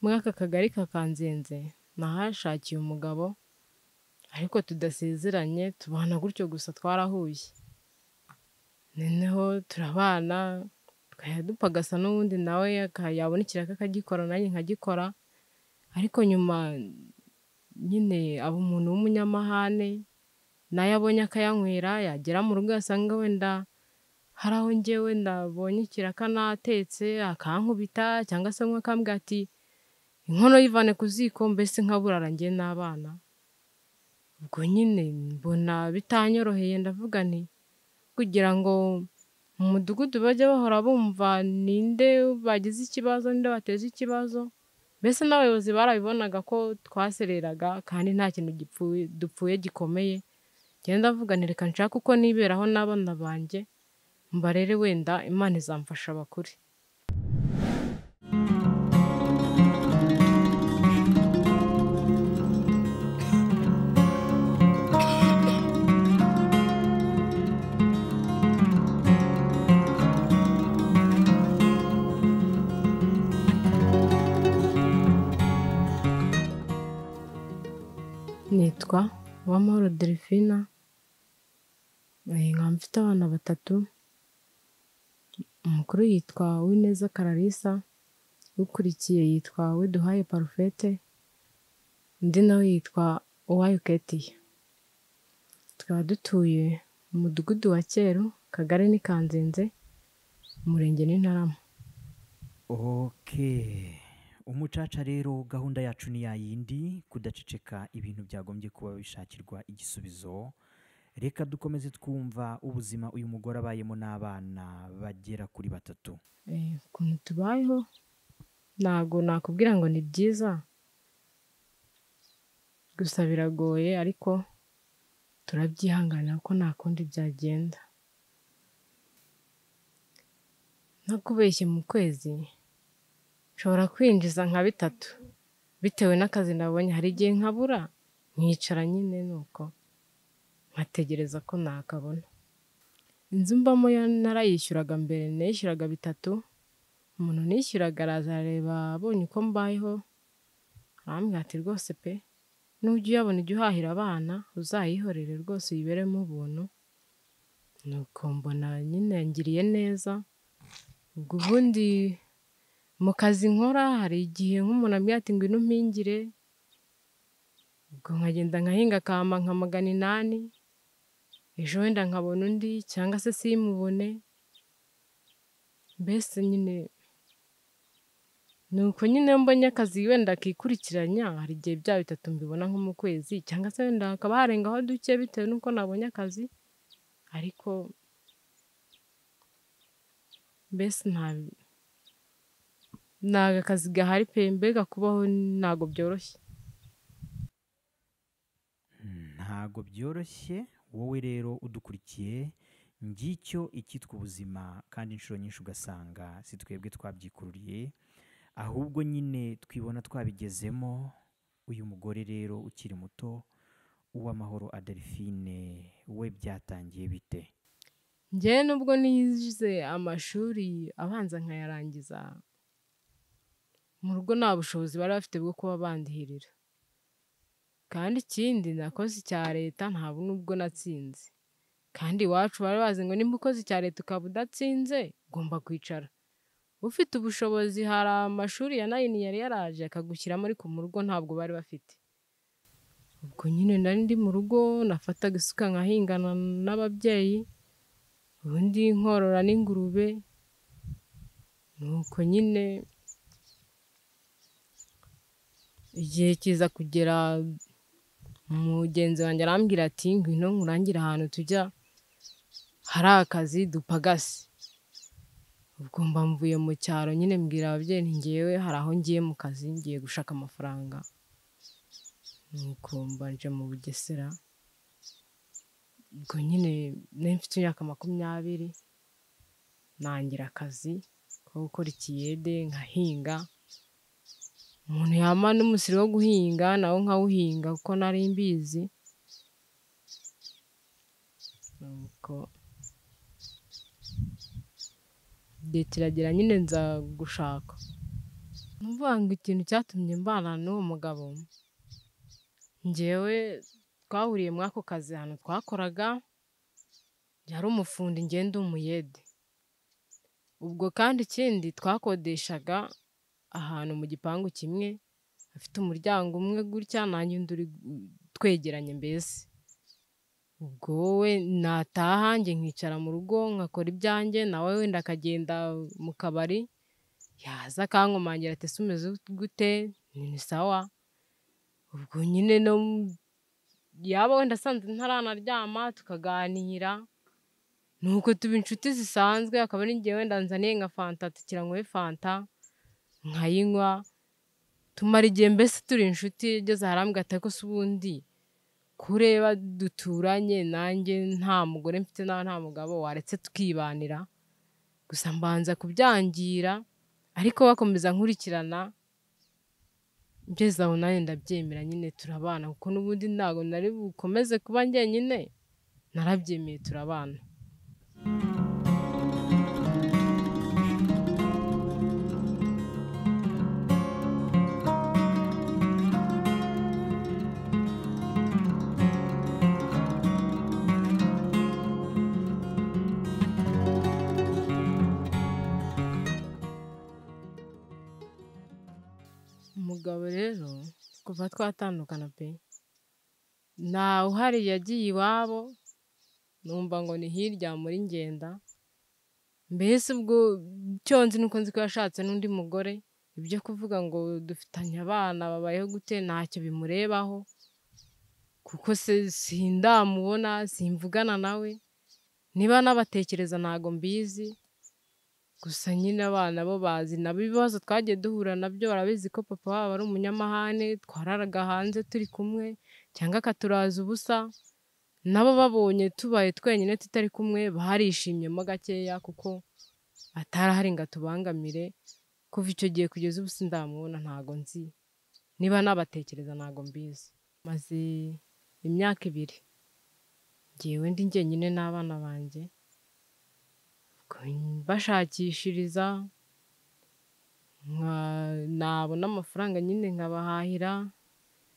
muri aka kagari ka Kanzenze nahashakiye umugabo ariko tudasezeranye tubana gutyo gusa twarahuye, noneho turabana tukajya dupagasa n'ubundi nawe yabona ikiraka akagikora nanjye nkagikora ariko nyuma nyine aba umuntu w'umunyamahane n'ayo abonye akayanywera, yagera mu rugo yasanga wenda hari aho njyewe nabonye ikiraka natetse akankubita cyangwa se umwe akambwira ati inkono yivane ku ziko mbese nkaburara njye n'abana, ubwo nyine mbona bitanyoroheye ndavuga nti kugira ngo mu mudugudu bajye bahora bumva ni nde bagize ikibazo, ni nde bateza ikibazo, mbese n'abayobozi barabibonaga ko twasereraga kandi nta kintu dupfuye gikomeye, njyewe ndavuga nti reka nshake uko niberaho n'abana banjye mbarere wenda Imana izamfasha bakure. Nitwa Uwamahoro Delphine, nkaba mfite abana batatu, umukuru yitwa Uwineza Clarisse, ukurikiye yitwa Uwiduhaye Parfait, undi nawe yitwa Uwayo Ketiya, tukaba dutuye mu mudugudu wa Cyeru, akagari ni Kanzenze, umurenge ni Ntarama. oke umucaca rero gahunda yacu ni yayindi kudaceceka ibintu byagombye kuba bishakirwa igisubizo reka dukomeze twumva ubuzima uyu mugore abayemo n'abana bagera kuri batatu Eh, ukuntu tubayeho ntabwo nakubwira ngo ni byiza gusa biragoye ariko turabyihanganira kuko nta kundi byagenda ntakubeshye mu kwezi nshobora kwinjiza nka bitatu bitewe n'akazi nabonye hari igihe nkabura nkicara nyine nuko nkategereza ko nakabona inzu mbamo yo narayishyuraga mbere nishyuraga bitatu umuntu nishyuraga araza arareba abonye uko mbayeho arambwira ati rwose pe nujya uyabona ujya uhahira abana uzayihorere rwose uyiberemo ubuntu nuko mbona nyine yangiriye neza ubwo ubundi mu kazi nkora hari igihe nk'umuntu ambwira ati ngwino umpingire ubwo nkagenda nkahinga akama nka magana inani ejo wenda nkabona undi cyangwa se simubone mbese nyine ni uko nyine iyo mbonye akazi wenda kikurikiranya hari igihe bya bitatu mbibona nko mu kwezi cyangwa se wenda hakaba harengaho duke bitewe n'uko nabonye akazi ariko mbese nta ntago akazi gahari pe mbega kubaho ntago byoroshye ntago byoroshye wowe rero udukurikiye ngicyo icyitwa ubuzima kandi inshuro nyinshi ugasanga si twebwe twabyikururiye ahubwo nyine twibona twabigezemo uyu mugore rero ukiri muto uwamahoro adelphine we byatangiye bite njyewe nubwo nize amashuri abanza nkayarangiza mu rugo nta bushobozi bari bafite bwo kuba bandihirira kandi ikindi nakoze icya leta nta nubwo natsinze kandi iwacu bari bazi ngo nimba ukoze icya leta ukaba udatsinze ugomba kwicara ufite ubushobozi hari amashuri ya nayini yari yaraje akagushyiramo ariko mu rugo ntabwo bari bafite ubwo nyine nari ndi mu rugo nafataga isuka nkahingana n'ababyeyi ubundi nkorora n'ingurube nuko nyine igihe kiza kugera mugenzi wanjye arambwira ati ngwino nkurangire ahantu tujya hari akazi dupagase ubwo mba mvuye mu cyaro nyine mbwira ababyeyi nti ngewe hari aho ngiye mu kazi ngiye gushaka amafaranga nuko mba nje mu bugesera ubwo nyine nari mfite imyaka makumyabiri nangira akazi ko gukora ikiyede nkahinga umuntu yama n'umusiri wo guhinga nawo nkawuhinga kuko nari mbizi nuko igihe kiragera nyine nza gushaka Numvaga ngo ikintu cyatumye mbana n'uwo mugabo, njyewe twahuriye muri ako kazi ahantu twakoraga, yari umufundi njyewe ndi umuyede. Ubwo kandi ikindi twakodeshaga ahantu mu gipangu kimwe, hafite umuryango umwe gutya nanjye undi uri twegeranye mbese. Ubwo wowe nataha njye nkicara mu rugo nkakora ibyanjye, nawe wenda akagenda mu kabari, yaza akankomangira ati ese umeze gute? Nti ni sawa. Ubwo nyine yaba wenda asanze ntaranaryama tukaganira, nuko tuba inshuti zisanzwe, akaba ari njyewe wenda anzaniye nka fanta tukira nywe fanta, nkayinywa, tumara igihe mbese turi inshuti, ageze arambwira ati ariko se ubundi ko ureba duturanye nanjye nta mugore mfite nawe nta mugabo waretse tukibanira? Gusa mbanza kubyangira ariko bakomeza nkurikirana, ngeze aho nanjye ndabyemera nyine turabana kuko n'ubundi ntabwo nari bukomeze kuba njyenyine, narabyemeye turabana. Umugabo rero kuva twatandukana pe, ntawe uhari yagiye iwabo, numva ngo ni hirya muri ngenda, mbese ubwo icyo nzi nuko nzi ko yashatse n'undi mugore, ibyo kuvuga ngo dufitanye abana babayeho gute ntacyo bimurebaho, kuko se sindamubona, simvugana nawe, niba anabatekereza ntago mbizi, gusa nyine abana bo bazi nabo ibibazo twagiye duhura nabyo barabizi ko papa wabo ari umunyamahane, twararaga hanze turi kumwe cyangwa akaturaza ubusa, nabo babonye tubaye twenyine tutari kumwe barishimyemo gakeya kuko atari ahari ngo atubangamire, kuva icyo gihe kugeza ubu sindamubona ntago nzi, niba nabatekereza ntago mbizi. Maze imyaka ibiri, njyewe ndi njyenyine n'abana banjye, mbashakishiriza, nka- nabona amafaranga nyine nkabahahira,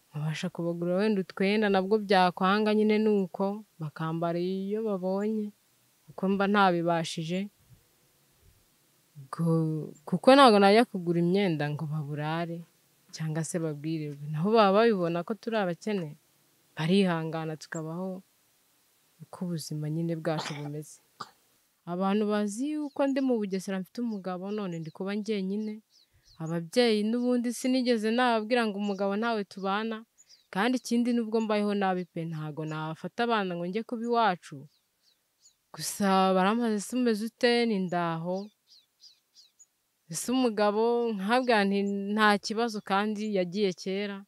nkabasha kubagurira wenda utwenda nabwo byakwanga nyine ni uko, bakambara iyo babonye kuko mba ntabibashije, ubwo kuko ntabwo najya kugura imyenda ngo baburare cyangwa se babwirirwe, naho baba babibona ko turi abakene, barihangana tukabaho uko ubuzima nyine bwacu bumeze. Abantu bazi yuko ndi mu Bugesera mfite umugabo none ndi kuba njyenyine, ababyeyi n'ubundi sinigeze nababwira ngo umugabo ntawe tubana, kandi ikindi nubwo mbayeho nabi pe ntago nafata abana ngo njye kuba iwacu, gusa barambaza ese umeze ute? Nti ndaho. Ese umugabo? Nkabwira nti nta kibazo kandi yagiye kera,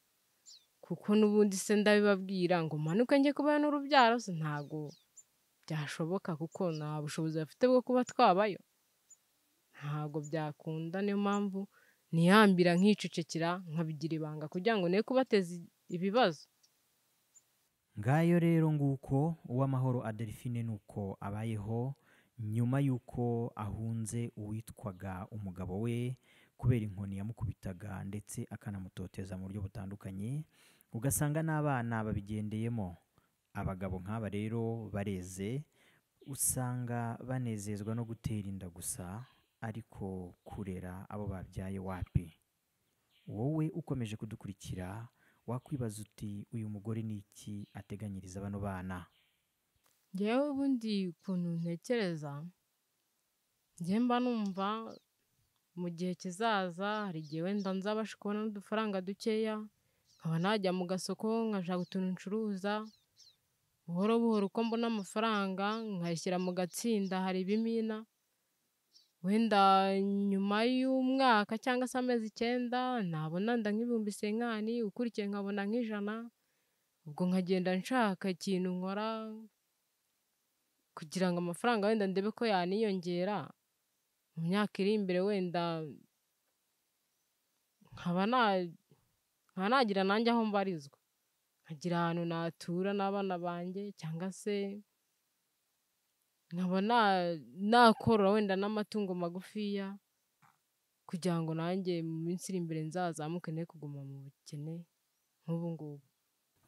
kuko n'ubundi se ndabibabwira ngo manuke njye kubayo n'urubyaro se ntago byashoboka kuko nta bushobozi bafite bwo kuba twabayo, ntago byakunda niyo mpamvu nihambira nkicecekera nkabigira ibanga kugira ngo ne kubateza ibibazo. ngayo rero nguko uw'amahoro adelphine ni uko abayeho nyuma y'uko ahunze uwitwaga umugabo we kubera inkoni yamukubitaga ndetse akanamutoteza mu buryo butandukanye ugasanga n'abana babigendeyemo abagabo nk'aba rero bareze usanga banezezwa no gutera inda gusa ariko kurera abo babyaye wapi wowe ukomeje kudukurikira wakwibaza uti uyu mugore ni iki ateganyiriza bano bana Njyewe ubundi ukuntu ntekereza, njye mba numva mu gihe kizaza hari igihe wenda nzabasha kubona n'udufaranga dukeya, nkaba najya mu gasoko nkashaka utuntu ncuruza, buhoro buhoro uko mbona amafaranga nkayashyira mu gatsinda hari ibimina, wenda nyuma y'umwaka cyangwa se amezi icyenda nabona wenda nk'ibihumbi senkani, ukurikiye nkabona nk'ijana, ubwo nkagenda nshaka ikintu nkora kugira ngo amafaranga wenda ndebe ko yaniyongera, mu myaka iri imbere wenda nkaba na- nkaba nagira nanjye aho mbarizwa, nkagira ahantu natura n'abana banjye cyangwa se nkaba na- nakorora wenda n'amatungo magufiya, kugira ngo nanjye mu minsi iri imbere nzazamuke ne kuguma mu bukene nk'ubu ngubu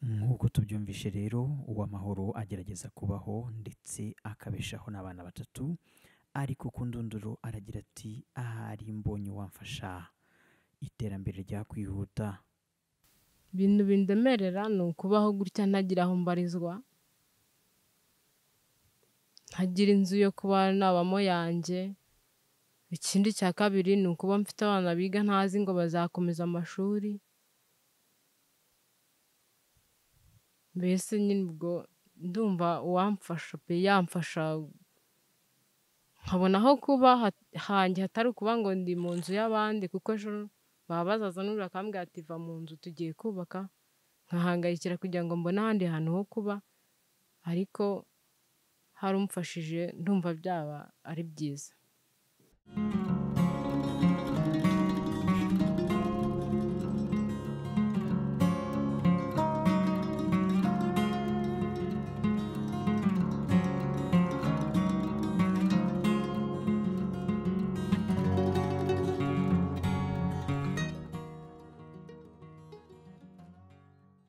nk'uko tubyumvishe rero uw'amahoro agerageza kubaho ndetse akabeshaho n'abana batatu ariko ku ndunduro aragira ati ahari mbonye wamfasha iterambere ryakwihuta ibintu bindemerera ni ukubaho gutya ntagira aho mbarizwa ntagira inzu yo kuba nabamo yanjye ikindi cya kabiri ni ukuba mfite abana biga ntazi ngo bazakomeza amashuri mbese nyine ubwo ndumva uwamfasha pe yamfasha nkabona aho kuba ha- hanjye hatari ukuba ngo ndi mu nzu y'abandi kuko ejo baba bazaza n'uriya akambwira ati va mu nzu tugiye kubaka nkahangayikira kugira ngo mbone ahandi hantu ho kuba ariko hari umfashije ndumva byaba ari byiza